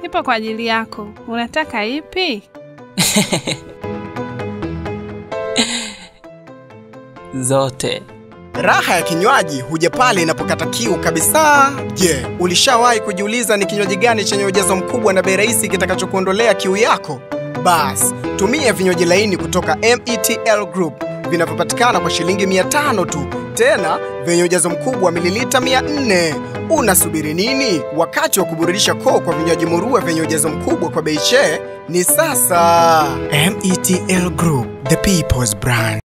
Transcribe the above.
Nipo kwa ajili yako. Unataka ipi? Zote. Raha ya kinywaji huja pale inapokata kiu kabisa. Je, ulishawahi kujiuliza ni kinywaji gani chenye ujazo mkubwa na bei rahisi kitakachokuondolea kiu yako? Bas, tumia vinywaji laini kutoka METL Group vinavyopatikana kwa shilingi 500 tu, tena vyenye ujazo mkubwa wa mililita 400. Unasubiri nini? Wakati wa kuburudisha koo kwa vinywaji murua vyenye ujazo mkubwa kwa bei che ni sasa. METL Group, the people's brand.